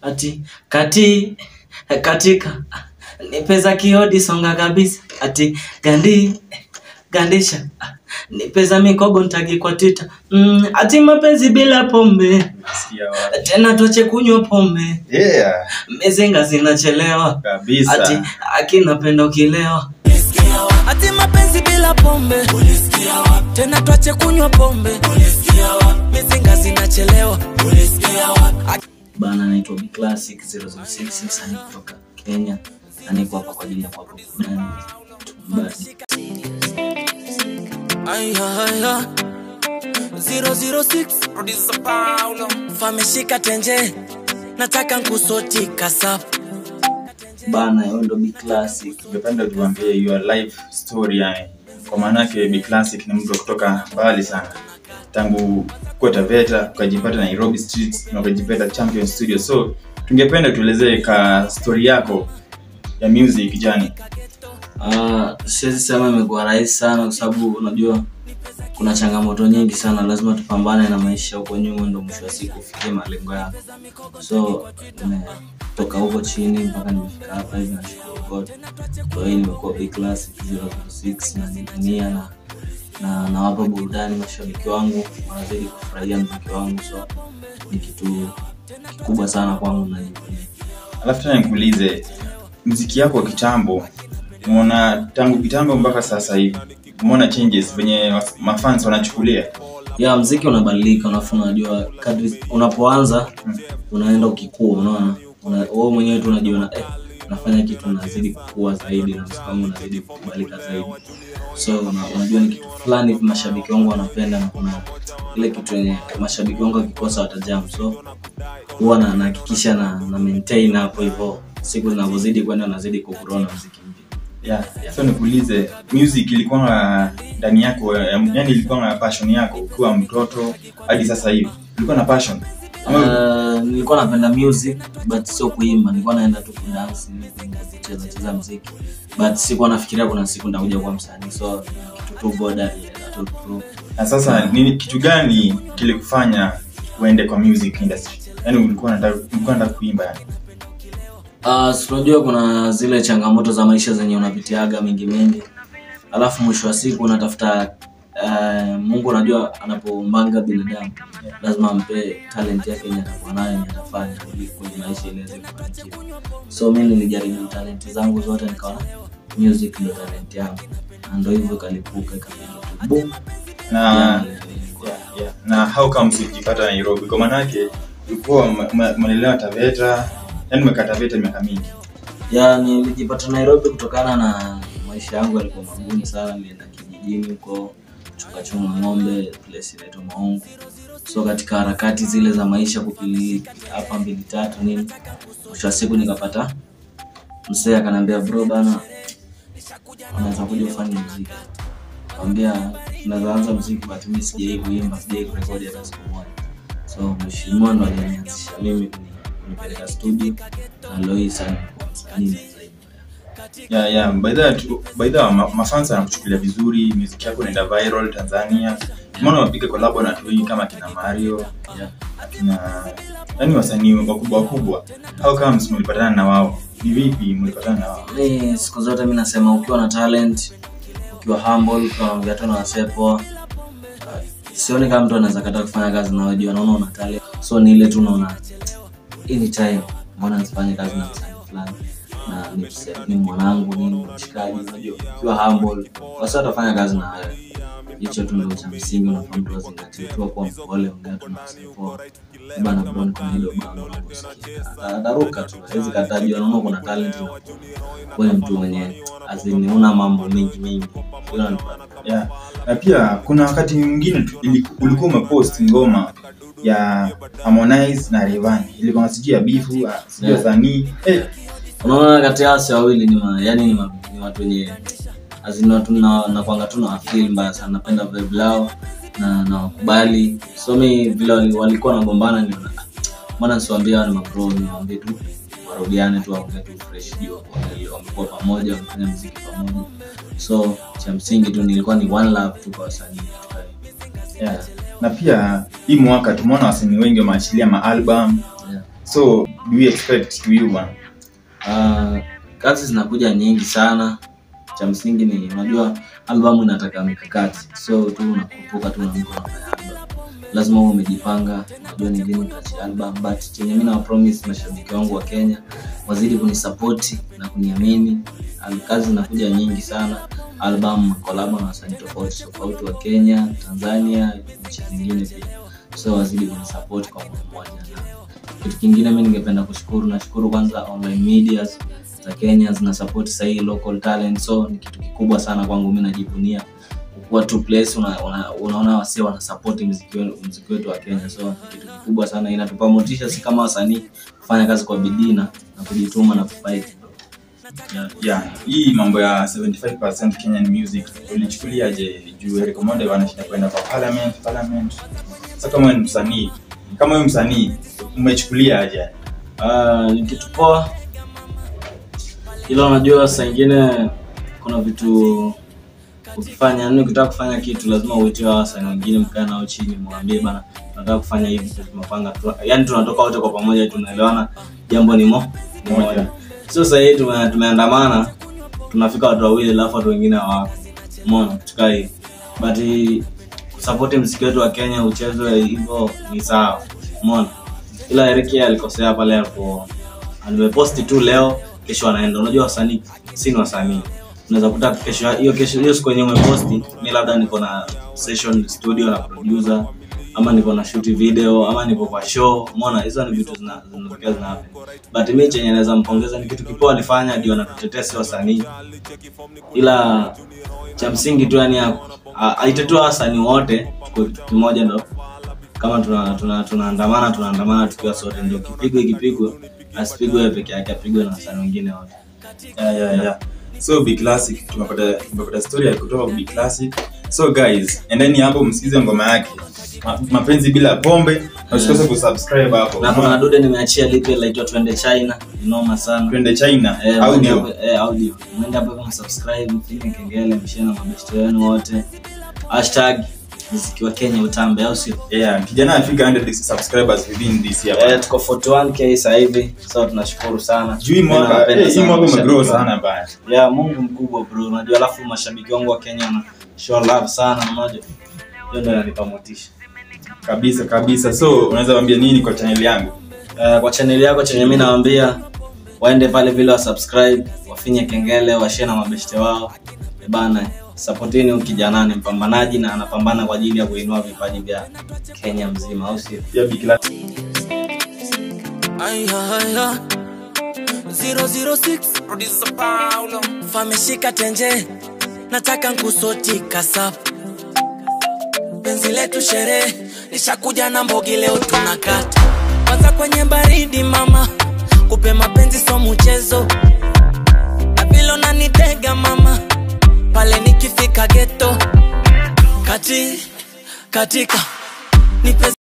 ati kati katika nipeza kiodi songa kabisa ati gandi gandisha nipeza mikogo ntagi kwa tita mm, ati mapenzi bila pombe Nasikia wapi? tena tuache kunywa pombe Yeah, mezenga zinachelewa ati kabisa. akinapenda ukilewa ati mapenzi bila pombe tena twache kunywa pombe mizinga zinachelewa bana anaitwa Big Classic 006 msanii kutoka Kenya na niko hapa kwa ajili ya kuwapa burudani tumbadi Aya, aya. 006 producer Paulo fameshika tenje nataka nkusoti kasap bana hiyo ndo Big Classic Ungependa tuambie your life story yani. Kwa maana yake Big Classic ni mtu wa kutoka mbali sana. Tangu kuwa Taveta ukajipata Nairobi streets na ukajipata Champion Studio. So tungependa tuelezee ka story yako ya music jani. Ah, siwezi sema imekuwa rahisi sana kwa sababu unajua kuna changamoto nyingi sana lazima tupambane na maisha huko nyuma ndo mwisho wa siku ufikie malengo yako so nimetoka huko chini mpaka nimefika hapa hivi nashukuru god kwa hiyo nimekuwa Big Classic 006 na ninia na na nawapa burudani mashabiki wangu wanazidi kufurahia mziki wangu so ni kitu kikubwa sana kwangu na Alafu tena nikuulize mziki yako wa kitambo umeona tangu kitambo mpaka sasa hivi umeona changes venye was- mafans wanachukulia ya mziki unabadilika unafu unajua kadri unapoanza unaenda ukikua unaona Una- wewe mwenyewe tu unajiona eh, nafanya kitu nazidi kukua zaidi na mziki wangu unazidi kukubalika zaidi so una, unajua ni kitu fulani hivi mashabiki wangu wanapenda na kuna ile kitu yenye mashabiki wangu wakikosa watajam so huwa na- nahakikisha na, na maintain hapo hivyo siku zinavyozidi kwenda nazidi kugrow na mziki mpya yeah. so nikuulize music ilikuwa ndani yako yani ilikuwa na passion yako ukiwa mtoto hadi sasa hivi ulikuwa na passion Ama- Uh, nilikuwa napenda music but sio kuimba nilikuwa naenda tu kudance kucheza cheza muziki but sikuwa nafikiria kuna siku nitakuja kuwa msanii so kitu tu god alienda tu through. na sasa nini kitu gani kilikufanya uende kwa music industry yani ulikuwa unataka ulikuwa unataka kuimba yani Uh, si unajua kuna zile changamoto za maisha zenye unapitiaga mingi mingi alafu mwisho wa siku unatafuta uh, mungu unajua anapombanga binadamu lazima ampe talent yake yenye atakuwa nayo yenye atafanya ili kwenye maisha ili aweze kufanikiwa so mi nilijaribu talenti zangu zote nikaona music ndo talent yangu na ndo hivyo ikalipuka ikapiga tu boom. na Yeah, yeah, yeah. na how comes ulijipata nairobi kwa maanake ulikuwa ume- ume- umelelewa taveta yani umekaa taveta miaka mingi ya nilijipata nairobi kutokana na maisha yangu yalikuwa magumu sana nilienda kijijini huko chungachunga ng'ombe place inaitwa maungu so katika harakati zile za maisha kupili hapa mbili tatu nini mwisho wa siku nikapata msee akaniambia bro bana unaweza kuja ufanye mziki kaambia unaweza anza mziki but mi sijai kuimba sijai kurekodi hata siku moja so mheshimiwa ndo alinianzisha mimi kuni- kunipeleka studio na lois alikuwa msanii zaidi yeah, yeah. by the way tu- by the way, ma- mafans anakuchukulia vizuri music yako inaenda viral tanzania tumeona wapiga kolabo na watu wengi kama kina mario yeah. akina yani wasanii wakubwa wakubwa how comes mlipatana na wao ni vipi mlipatana na wao mi siku zote mi nasema ukiwa na talent ukiwa humble ukiwa naongea tu na wasee poa uh, sioni kama mtu anaweza kataa kufanya kazi na wajua naona una talent so ni ile tu naona anytime mbona nisifanye kazi na msanii fulani na ni, mse- ni mwanangu nini mshikaji unajua ukiwa humble wasi watafanya kazi na wewe hicho tu ndo cha msingi unafaa mtu azingatie tu kuwa mpole ongea tu na wasee poa bana bro niko na hilo bango la kusikia Ata- ataruka tu hawezi kataa juu anaona kuna talent wewe mtu mwenye azini una mambo mengi mengi Hilo ndio- yeah. na pia kuna wakati mwingine tu- ili- ulikuwa umepost ngoma ya harmonize na revani ilikuwa sijui ya bifu ah, sijui ya Yeah. sanii eh, unaona kati ya wase wawili ni ma, yani ni, ma, ni watu wenye azini watu na nakwanga tu na wafeel mbaya sana napenda vibe lao na na wakubali so mi vile wali- walikuwa nagombana niona "Ah, mbona nisiwambia wale mapro niwaambie tu warudiane tu waongee tu fresh juu wame- wamekuwa pamoja wamefanya mziki pamoja so cha msingi tu nilikuwa ni one love tu kwa wasanii katika hii. yeah. na pia hii mwaka tumeona wasanii wengi wameachilia maalbum yeah. so do you expect to you man Uh, kazi zinakuja nyingi sana cha msingi ni unajua albamu inataka mikakati so tu unakupuka tu unaamka unafanya album lazima uwe umejipanga unajua ni lini utaachia album but chenye mi nawapromise mashabiki wangu wa kenya wazidi kunisapoti na kuniamini Al- kazi zinakuja nyingi sana album kolabo na wasanii tofauti tofauti wa kenya tanzania nchi zingine pia so wazidi kunisapoti kwa moyo mmoja na kitu kingine mi ningependa kushukuru nashukuru kwanza online medias za kenya zina support sahii local talent so ni kitu kikubwa sana kwangu mi najivunia kukuwa tu place una, una, unaona wasi wana support mziki we- mziki wetu wa kenya so ni kitu kikubwa sana inatupa motisha si kama wasanii kufanya kazi kwa bidii na na kujituma na kufight yeah. yeah hii mambo ya 75% kenyan music ulichukuliaje juu Eric Omondi wanashinda kwenda kwa parliament parliament sasa kama wewe ni msanii kama wewe msanii umechukuliaje Ah, ni kitu poa ila unajua saa ingine kuna vitu ukifanya yani ukitaka kufanya kitu lazima uitie wasanii wengine mkae nao chini mwambie bana tunataka kufanya hivi tu tumepanga tu yani tunatoka wote kwa pamoja tunaelewana jambo ni mo ni Moja. moja sio sahii tume, tumeandamana tunafika watu wawili alafu watu wengine hawako mona tukaa hivi but kusapoti mziki wetu wa kenya uchezwe hivyo ni sawa mona ila eriki alikosea pale alipo nimeposti tu leo kesho anaenda unajua wasanii si ni wasanii unaweza kuta kesho hiyo kesho hiyo siku yenye umeposti mi labda niko na session studio na producer ama niko na shoot video ama niko kwa show umeona hizo ni vitu zina- zinatokea zina happen but mi chenye naweza mpongeza ni kitu kipoa alifanya ndio anatutetea si wasanii ila cha msingi tu yani aitetua wasanii wote tuko kitu kimoja ndo kama tunaandamana tuna, tuna tunaandamana tunaandamana tukiwa sote ndio kipigwe ikipigwe asipigwe yeye peke yake apigwe na wasanii wengine wote yeah, yeah, yeah. so Big classic tumepata tumepata story ya kutoka Big classic so guys endeni hapo msikize ngoma yake Ma, mapenzi bila pombe na usikose kusubscribe hapo na kuna dude nimeachia lipi laitwa twende china inoma sana twende China Eh, mwende audio hapo- eh, audio mwende hapo kama subscribe mfinye kengele mshie na mabeshto wenu wote hashtag mziki wa kenya utambe au sio yeah kijana afika 100 subscribers within this year eh, tuko 41k sasa hivi so tunashukuru sana juu hii mwaka Napenda eh, hii sana mwaka mashabiki umegrow wangu. sana bana ya mungu mkubwa bro unajua alafu mashabiki wangu wa kenya wana show love sana mmoja hiyo ndio inanipa motisha kabisa kabisa so unaweza waambia nini kwa channel yangu uh, kwa chaneli yako chenye mi nawambia waende pale vile wa subscribe wafinye kengele washie na mabeshte wao Eh bana sapotini huyu kijana ni mpambanaji na anapambana kwa ajili ya kuinua vipaji vya kenya mzima au sio pia Big classic Ay, ay, ay. 006 producer Paulo fameshika tenje nataka nkusotika sapu penzi letu sherehe nishakuja na mbogi leo tunakata kwanza kwenye baridi mama kupe mapenzi so mchezo na vile unanitega mama pale nikifika geto kati katika nipe